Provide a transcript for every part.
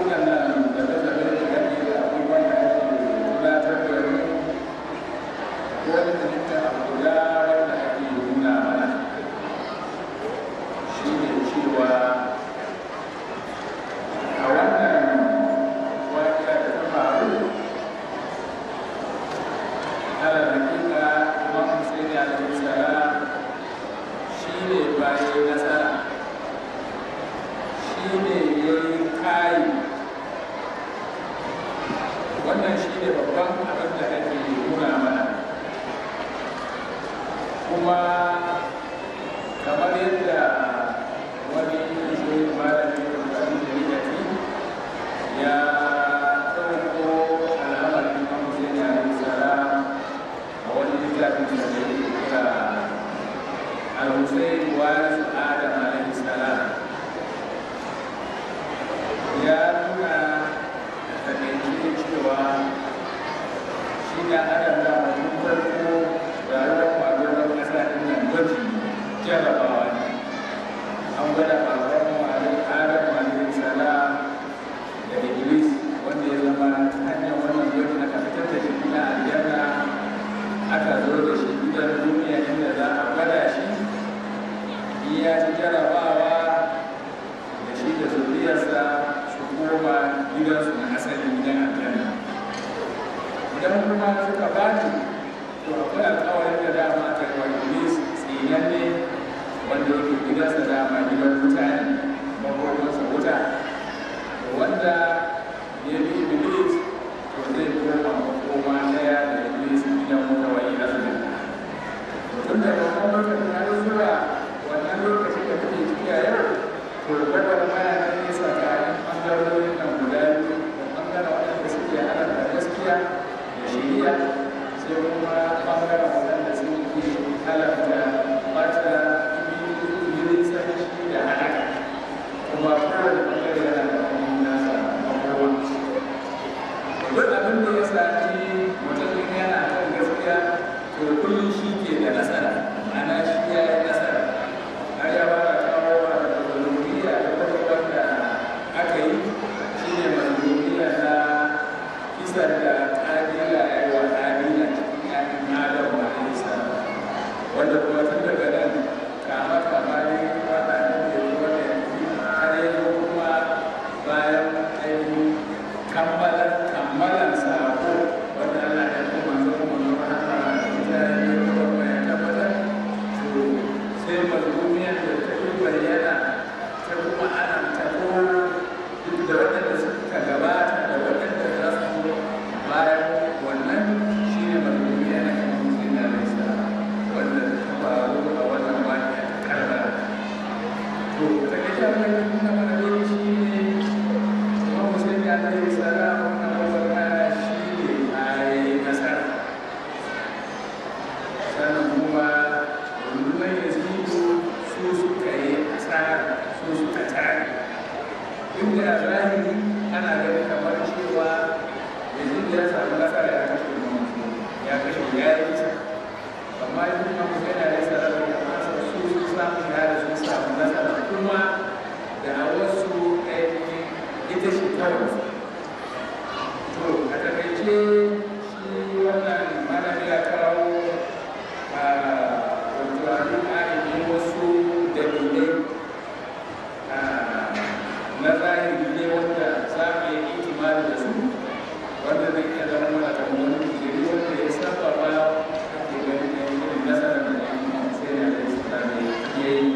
waɗannan dabe-dabe da gani da abubuwan da ake tunatar da mu wani halitta a guda wanda ake nuna mana shi ne cewa a wannan waƙiya da ta faru ala hakika imam Hussein alaihi salam shi ne bayan nasara shi ne ya yi kayi wannan shi ne babban abin da ake nuna mana kuma kamar yadda wani shi malami da mutane da rikaki ya ɗauko al'amarin imam Hussein alaihi salam a wani littafin da ya kira al-Hussein waris Adam alaihi salam ya nuna da kai cewa shi da adam da mutum farko rayuwar kwakwalwar ƙasa ɗin nan gwaji jarabawa ne an gwada baban mu alaihi adam alaihi salam da iblis wanda ya zama ta hanyar wannan gwaji aka fitar da shi na aljanna aka zo da shi gidan duniya inda za a gwada shi iya ci jarabawa da shi da zuriyarsa su koma gidansu na asali gidan aljanna idan kuma suka bani to akwai alkawarin da dama ta yi wa iblis tsinanne wanda yake gidansa dama gidan mutane makomansa wuta wanda ya bi iblis to zai koma makoma daya da iblis gidan wuta wa ila su tun da babban lokacin har zuwa wannan lokacin da kuke ciki a yau to gabar maya na nesa tsakanin ɓangarorin nan guda biyu da ɓangaren waɗanda suke halarta gaskiya da shiriya sai kuma ɓangaren waɗanda suke halarta ɓata ibirin sarki da haɗaka kuma kowane ɓangare yana da wani nasa makowa duk abin da ya sami mutum yana kan gaskiya to kullum shi ke da nasara ma'ana shi ya yi nasara har ya fara kawo wa da zururiya da kuma wanda aka yi shi ne mazuriya na kisan da ƙabila ya yi wa ƙabila cikin yakin adam a isa wanda kuma tun daga nan kama kama ne wanda ne da yi wanda ya fi har yanzu kuma bayan ainihin kammalar kammalan sako wanda Allah ya kuma zo mu zo haka ita ne kuma ya tabbatar to sai mazmumiyar da ta fi bayyana ta kuma ana tabo duk da waɗanda suka gabata da waɗanda za su zo bayan wannan shi ne mazmumiyar na kan musulun da laisa wanda ta faru a wannan wani ta karbala to ta kai ta mai nuna mana dai shi ne kuma musulun da laisa wannan wazarmaya shi ne a yi nasara sannan kuma rundunar yazidu su suka yi asara su suka tare inda a zahiri ana ganin kamar cewa yazidu ya samu nasara ya kashe mutum ya kashe ya yi kisa amma yi kuma mutum yana da tsara da kamasa su su samu shahada sun samu nasara kuma da a wasu ainihin ita shi kawai to a takaice shi wannan malami ya kawo a wato abin ainihin wasu dalilai na zahiri ne wanda za mu yi itimali da su wanda zai iya zama mana da wani jiri wanda ya saba ba ake ganin da yin nasarar da ya yi sai da ya yi ya yi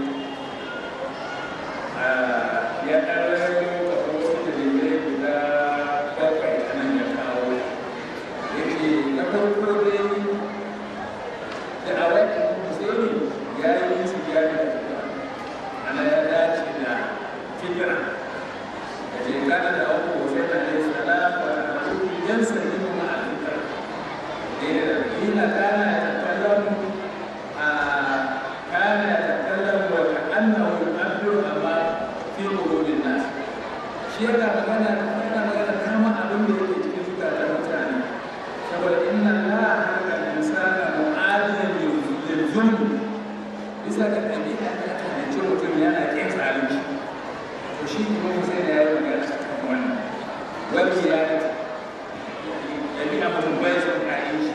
ya ɗan rarrabe kamar wasu dalilai guda bakwai a nan ya kawo yake na farko dai da a wani musulmi ya yi su ya da ana ya dace da fikira da je kana da abu sai da ya salam wa abu yan sani kuma a fikira da ina kana ya takallam a kana ya takallam wa ka'annahu al-abdu amma fi qulubin nas shi yana magana yana magana kama abin da yake cikin zukatan mutane saboda inna allaha halaka al-insana mu'adiyan lil zulm bisa ga ɗabi'a da aka halicci mutum yana ƙin zalunci to shi kuma sai da ya yi magana a kan wannan wani ya yi ɗabi'a mutum bai son kayan shi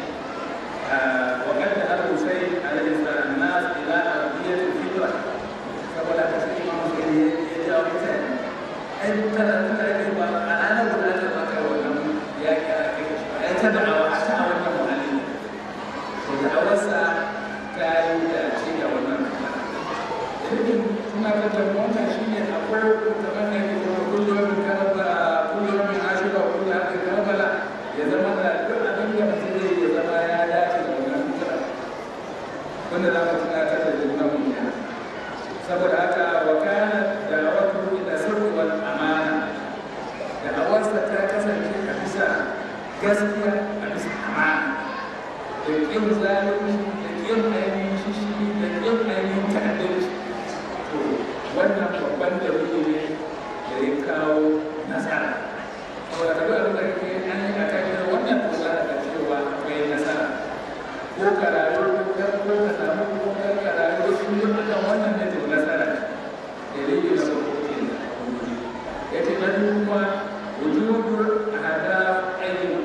وقد الحسين عليه السلام الناس الى ارضيه الفطره saboda ka sai imam sai ya jawo mutane ai tana tana ake ba a ana guda da ba kai wannan ya ki a kai shi ai ta da'awa a ta wannan muhalli to da'awarsa ta yi da ce da wannan irin suna ga jama'a shi ne akwai kamar da ke kuma kullum karbala kullum ashura kullum aka karbala ya zama da duk abin da mutum zai ya zama ya dace da wannan fitara wanda za mu tunatar da junan mu kenan saboda haka wa kana da'awatu ila sirri wal amana da awarsa ta kasance a bisa gaskiya a bisa amana da kin zalunci da kin ainihin shishi da kin ainihin ta'addanci to wannan babban dalili ne da ya kawo nasara saboda ka duk abin da kake an yi a kan wannan to za ka cewa akwai nasara ko ka rayu ko ka samu ko ka rayu sun yi akan wannan ne to nasara dalili na farko ke ya ce na biyu kuma wujudur hada ainihin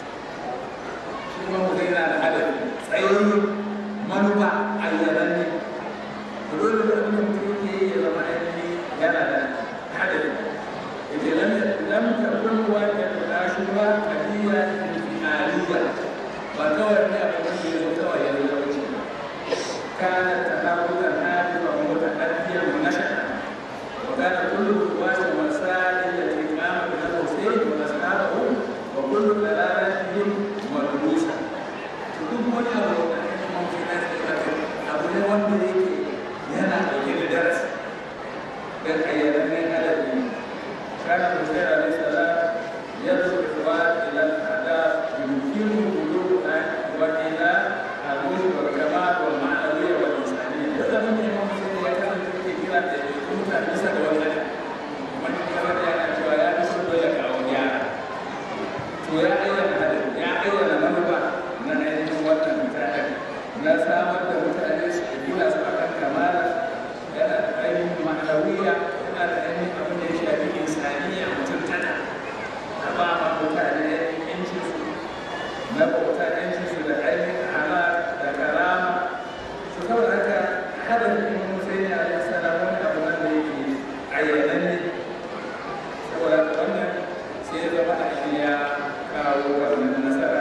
shi ma mu yana da hadafi tsayayyen manufa ayyanan ne dole da abin da mutum yake yi ya zama ainihin yana da hadafi ya ce lam takun wajen ashura kadiya aliyya ba kawai ne abin da ya zo kawai ya zo wuce kana tahabutan hadifa mutahaddiya munashara wa kana kullu wasu masail allati qama biha al-husayn wa ashabahu wa kullu dalalatihim madrusa to duk wani abu da ake mun fina da abu ne wanda yake yana dauke da darasi dan ayyaran ne hadafi kana Husayn alaihi salam yadda ikhwan ila al-hadaf yumkinu وإلى الروح والكمال والمعنوية والإنسانية هذا من يوم سيدي يكاد كثيرا يكون تلبسا والغنى ومن كمان يعني شوية يسوع لك أو يا شوية أيضا هذا يا أيضا منبع من أين وقت متعب na samar da mutane su gina su akan kamala yana da ainihin ma'anawiya yana da ainihin abin da ya shafi insaniya mutuntaka a ba ma mutane yancin su na bauta yancin su da ainihin ala da karama su saboda haka hada da imam Hussein alaihi salam wani abu nan da yake ayyanan ne saboda haka wannan sai ya zama a ya kawo wannan nasara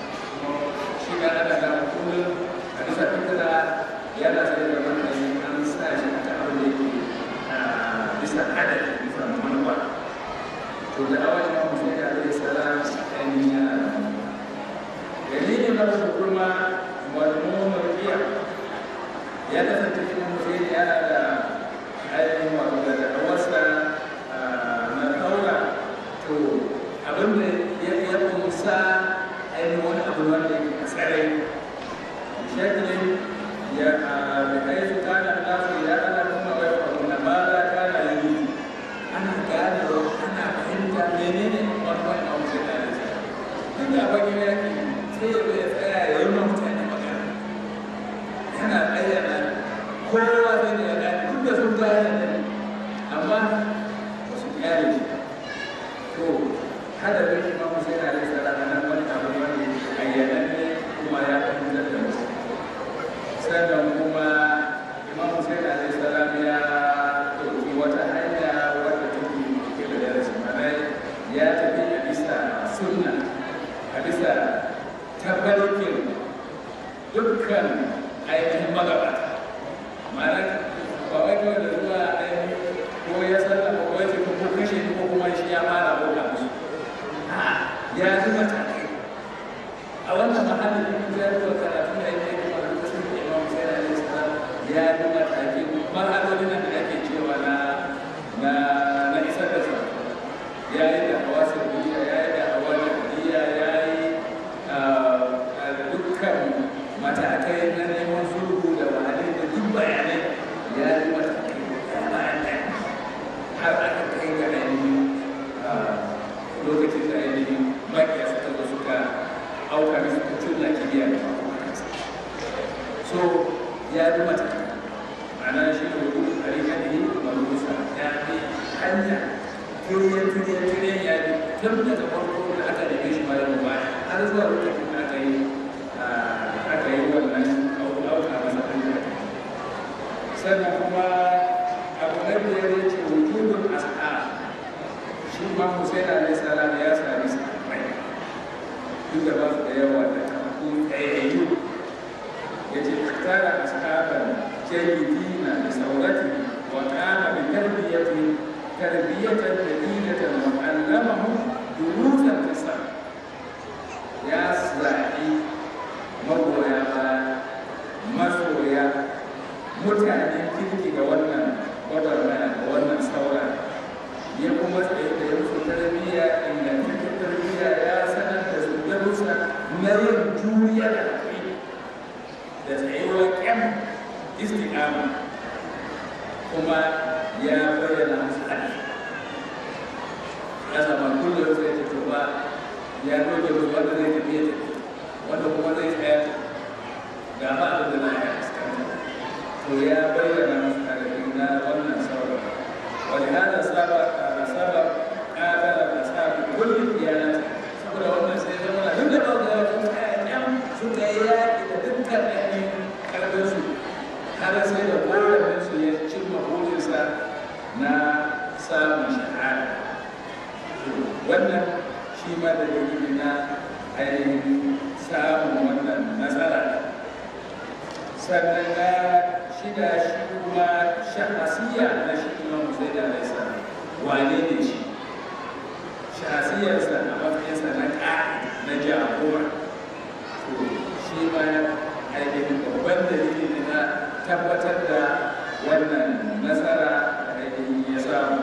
shi ga ana da kullum a bisa fitira yana sai da wannan an sa shi a ta abin da yake bisa adadi bisa manufa to da awon imam Hussein alaihi salam ainihin yana da dalilin na su kuma malmumar iya ya kasance cikin mutum yana da ainihin wato da da'awarsa na taura to abin da ya kunsa ainihin wani abu wanda yake a tsarai shaklin ya da kai su kana lafi ya ana kuma wai faru na ba za ka na yi ana gane ana fahimta menene wani wani abu sai da ya duk da bakin yaki sai ya zo ya tsaya ya yi ma mutane magana yana ayyana kowa zai da ya gane duk da sun gane ne amma ba su kyale shi to kada bai shi mamu sai na yi tsara nan wani abu wani ayyana ne kuma ya fahimtar da mutum sannan kuma imamu sai na yi tsara ya ɗauki wata hanya wadda take ke da darasi mana ya tafi a bisa sunna a bisa tabarkin dukkan ainihin magabata ma'ana ba wai kawai da zuwa ainihin ko ya sallama ko ya ce ko kashe ni ko kuma shi ya fara bauta musu ya ji matakai a wannan mahallin da kuma zai zuwa karatu da yake kuma da lokacin da imam sai da alaihi salam ya ji matakai mahalolin da ake cewa na na na isar da sa ya yi da hawa sarbiya ya yi da hawa da ya yi dukkan matakai na neman sulhu da mahalli da duk bayanai ya yi matakai da bayan ɗaya har aka kai ga ainihin lokacin da ainihin makiya suka zo suka auka da suka culla kibiya da so ya yi matakai ma'ana shi ne wani harika ne marusa ya bi hanya turiyan turiyan turiyan ya bi tun daga farko da aka neme shi ma yau baya har zuwa lokacin da aka yi aka yi wannan auka masa ɗan da sannan kuma abu na biyar ya ce wujudun as'a shi ma Hussein alaihi salam ya sami sahabbai duk da ba su da yawa da kafu ɗayayyu ya ce tara ashaban jayyidina da saurati wa kama bi tarbiyyati tarbiyatan dalilatan wa allamahum durusan tasar ya zaɓi magoya baya masoya mutanen kirki ga wannan gwagwarmaya ga wannan saura ya kuma tsaye da ya musu tarbiyya ingantaccen tarbiyya ya sanar da su darussa na yin juriya da haƙuri da tsayuwar ƙyan istiƙama kuma ya bayyana musu haɗi ya sama kullum sai ta tuba ya doge musu wanda zai tafiya tafi wanda kuma zai tsaya ga ba abin da za a yi fuskanta to ya bayyana musu haɗi na wannan sauran ولهذا سبق سبق قابل أصحاب كل الديانات saboda wannan sai zama na duk da ba da wasu ƴaƴan suka yi yaƙi da dukkan ƴaƴan ƙarfinsu har sai da kowannen su ya cimma burinsa na samun shahada wannan shi ma da dalili na ainihin samun wannan nasara sannan na shida shi kuma shahasiya na shi imam Hussein alaihi salam wane ne shi shahasiyarsa a matsayinsa na ƙa'i na jagora to shi ma ainihin babban dalili ne na tabbatar da wannan nasara da ainihin ya samu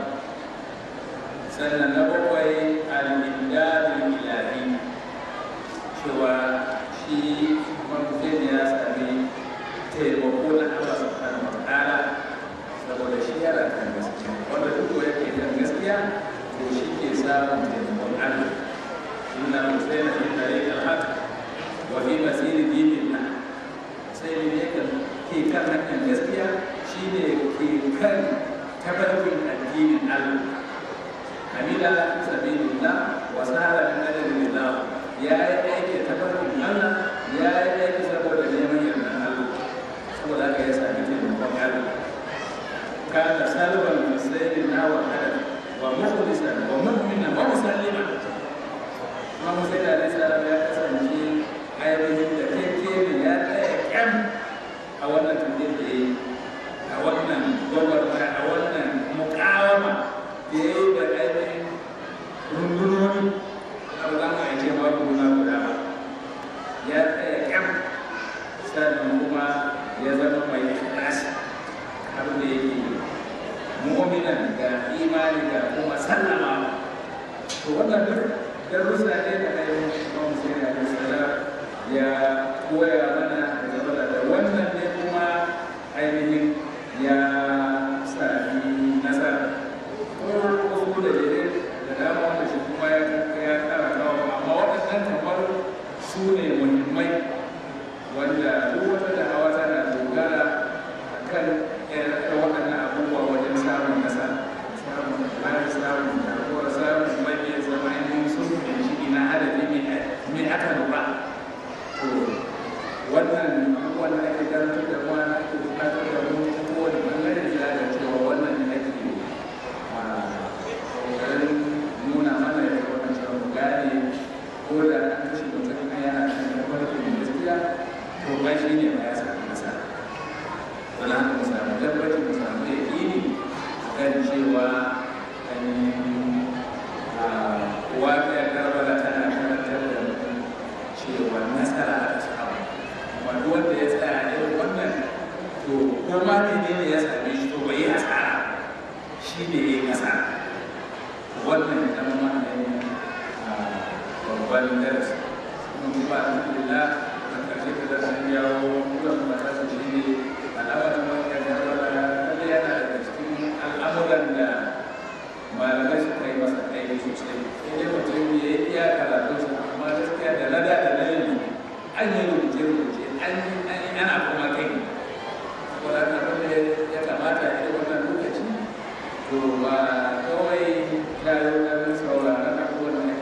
sannan na bakwai al-imdadul ilahi cewa shi imam Hussein ya sami taimako na Allah subhanahu wa ta'ala saboda shi yana kan gaskiya wanda duk yake kan gaskiya to shi ke samun taimakon Allah inna musaina fi tariq al-haq wa fi masir dinillah sai ne kan ke kan hanyar gaskiya shine ke kan tabarkin addinin Allah hamila sabilillah wa sahara min ajrillah ya yi aiki tabarkin Allah ya yi aiki saboda neman yardan Allah saboda haka ya sami taimakon Allah kana salban musailin na wa hada wa mukhlisan wa mu'mina wa musallima kuma musail alaihi salam ya kasance ainihin da keke ne ya tsaya kyan a wannan tafiyar da ya yi a wannan gwagwarmaya a wannan mukawama da ya yi da ainihin rundunoni a ba za mu aike babu guna guda ba ya tsaya kyan sannan kuma ya zama mai ikhlasi abin da yake mu'minan ga imani ga kuma sallama to wannan duk darussa ne da ainihin Imam Hussein alaihi salam ya koya mana da da wannan ne kuma ainihin ya sami nasara ko wasu da dai da dama wanda shi kuma ya ya kara kawo amma waɗannan kamar su ne muhimmai wanda duk wata da'awa tana dogara kan waɗannan abubuwa wajen samun nasara samun bayan samun jagora samun mabiya zama ainihin sun fahimci ina adadi min aka lura to wannan abubuwan da ake karantar da mu na ake bukatar da mu kowane bangare ya da cewa wannan ne ake kokarin nuna mana da wannan cewa mu gane ko da an kashe mutum yana kan tabbatar gaskiya to ba shi ne ba ya samu nasara wani haka mu samu tabbacin mu samu yaƙini kan cewa waƙa ya karbala tana karantar da mutum cewa nasara a samu wanda wanda ya tsaya irin wannan to ko ma menene ya same shi to bai yi asara shi ne ya yi nasara wannan ya zama ma ne babban darasi kuma alhamdulillah a ƙarshe da darasin yawo kuma matasa shi ne al'amarin wanda ya zama lalle yana daga cikin al'amuran da malamai suka yi masa aiki sosai sai dai mutum ya yi iya karatunsa amma gaskiya da lada da layin an yi rubuce rubuce an yi ana kuma kai saboda haka abin da ya kamata a yi wannan lokaci to ba kawai ya yi ɗan sauraron abubuwan da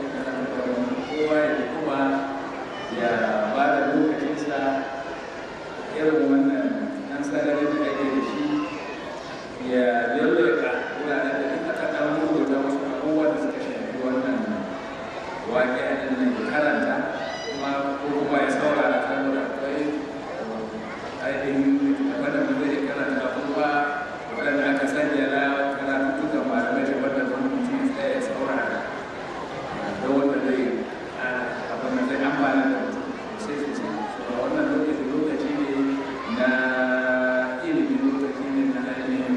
waƙe a nan ya karanta kuma ko kuma ya saurara saboda akwai ainihin wanda ba zai karanta kuma waɗanda aka sanya na karatu duka malamai da wanda zan mutum tsaye ya saurara da wanda zai abin da zai amfana da mutum sai su ce wannan lokaci lokaci ne na ilimi lokaci ne na ainihin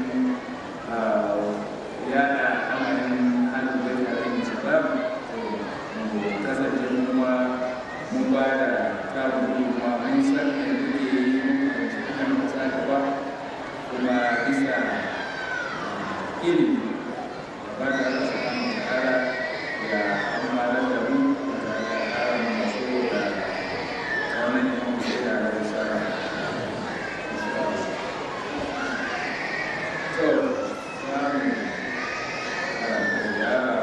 yada amarin hannun bai tare da sabab kasance kuma mun ba da tarin kuma mun san da muke yi mun kan kasa gaba kuma bisa ilimi ba da rasa kan tsara ya amfana da mu da ƙara masu da wannan yin sai da risala to zamu karanta yara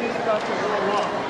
استغفر الله